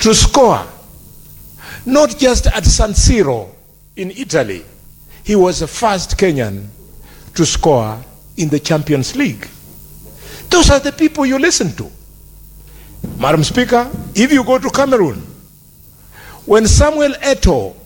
to score, not just at San Siro in Italy. He was the first Kenyan to score in the Champions League. Those are the people you listen to. Madam Speaker, if you go to Cameroon, when Samuel Eto'o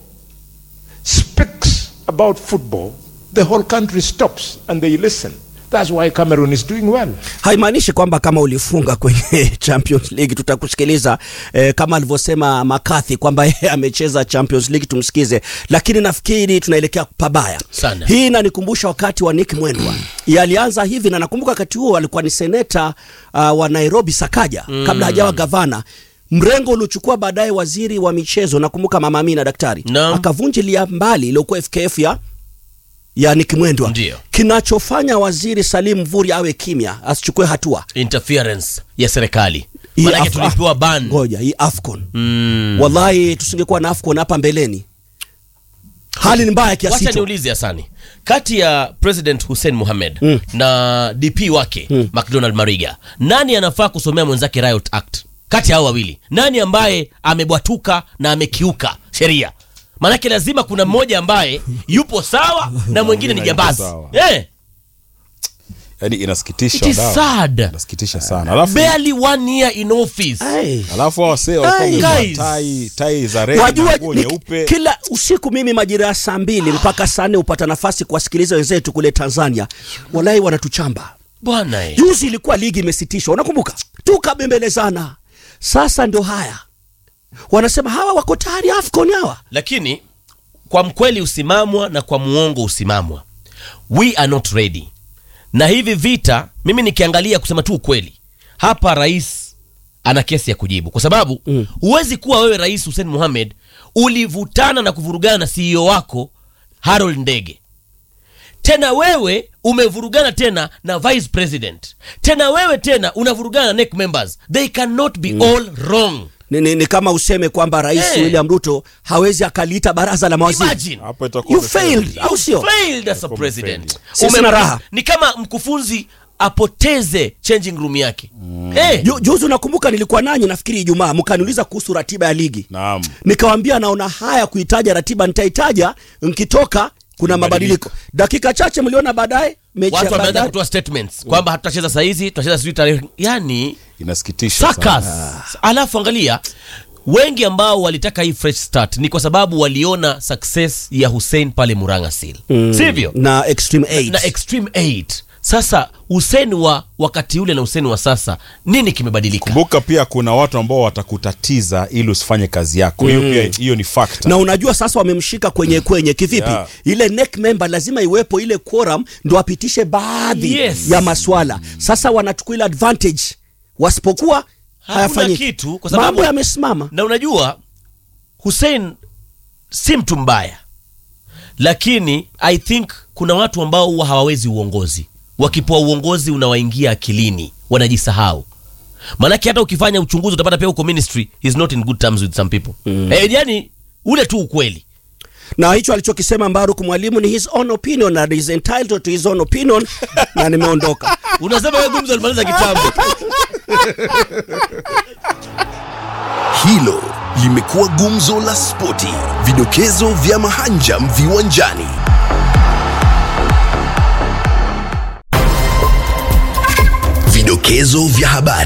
speaks about football, the whole country stops and they listen. That's why Cameroon is doing well. haimaanishi kwamba kama ulifunga kwenye Champions League tutakusikiliza eh, kama alivyosema McCarthy kwamba yeye amecheza Champions League tumsikize, lakini nafikiri tunaelekea pabaya Sana. Hii inanikumbusha wakati wa Nick Mwendwa yalianza hivi, na nakumbuka wakati huo alikuwa ni seneta uh, wa Nairobi Sakaja kabla hajawa gavana mrengo uliochukua baadaye waziri wa michezo, nakumbuka Mama Amina daktari Naam. akavunjilia mbali iliyokuwa FKF ya ya Nick Mwendwa. Ndio. Kinachofanya waziri Salim Mvurya awe kimya asichukue hatua interference ya serikali Hii manake Af- tulipewa ban ngoja hii AFCON mm. wallahi tusingekuwa na AFCON hapa mbeleni hali ni mbaya kiasi wacha hicho niulize Hasani kati ya President Hussein Mohamed Mm. na DP wake McDonald Mariga nani anafaa kusomea mwenzake Riot Act kati ya hao wawili nani ambaye amebwatuka na amekiuka sheria maanake lazima kuna mmoja ambaye yupo sawa na mwingine ni yupo jambazi sawa. eh, yani inasikitisha it is wadau. sad inasikitisha sana alafu barely one year in office Ai. alafu hao wasee walikuwa Ai. wamevaa Guys. tai tai za red wajua na nguo ni- nyeupe kila usiku mimi majira ya saa mbili mpaka saa nne hupata nafasi kuwasikiliza wenzetu kule Tanzania wallahi wanatuchamba bwana eh. juzi ilikuwa ligi imesitishwa unakumbuka tukabembelezana sasa ndio haya wanasema hawa wako tayari AFCON hawa lakini kwa mkweli usimamwa na kwa muongo usimamwa we are not ready na hivi vita mimi nikiangalia kusema tu ukweli hapa rais ana kesi ya kujibu kwa sababu huwezi kuwa wewe rais Hussein Mohamed ulivutana na kuvurugana na CEO wako Harold Ndege tena wewe umevurugana tena na vice president tena wewe tena unavurugana na NEC members they cannot be all wrong ni, ni, ni kama useme kwamba rais Eh. William Ruto hawezi akaliita baraza la mawaziri imagine hapo itakuwa you umefeli. failed au sio failed as a Utakuwa president umefeli. Sisi Ume- na raha. ni kama mkufunzi apoteze changing room yake Eh, Ju- juzi unakumbuka nilikuwa nanyi nafikiri Ijumaa mkaniuliza kuhusu ratiba ya ligi naam nikawambia naona haya kuitaja ratiba nitaitaja nkitoka kuna mabadiliko dakika chache mliona baadaye mechi ya watu wameanza Bandari kutoa statements kwamba hatutacheza saa hizi tutacheza sijui tarehe yani inasikitisha sakas sana. alafu angalia wengi ambao walitaka hii fresh start ni kwa sababu waliona success ya Hussein pale Murang'a Seal sivyo na extreme 8 na extreme 8 sasa Hussein wa wakati ule na Hussein wa sasa nini kimebadilika kumbuka pia kuna watu ambao watakutatiza ili usifanye kazi yako hiyo pia hiyo ni factor na unajua sasa wamemshika kwenye kwenye kivipi Yeah. ile neck member lazima iwepo ile quorum ndo apitishe baadhi Yes. ya maswala sasa wanachukua ile advantage wasipokuwa Hakuna hayafanyiki kitu, kwa sababu- mambo yamesimama na unajua Hussein si mtu mbaya lakini i think kuna watu ambao huwa hawawezi uongozi wakipewa uongozi unawaingia akilini wanajisahau maanake hata ukifanya uchunguzi utapata pia huko ministry is not in good terms with some people mm. eh, yani ule tu ukweli na hicho alichokisema Mbaruk mwalimu ni his own opinion and is entitled to his own opinion na nimeondoka unasema wewe gumzo alimaliza kitambo Hilo limekuwa gumzo la spoti, vidokezo vya mahanjam viwanjani. Vidokezo vya habari.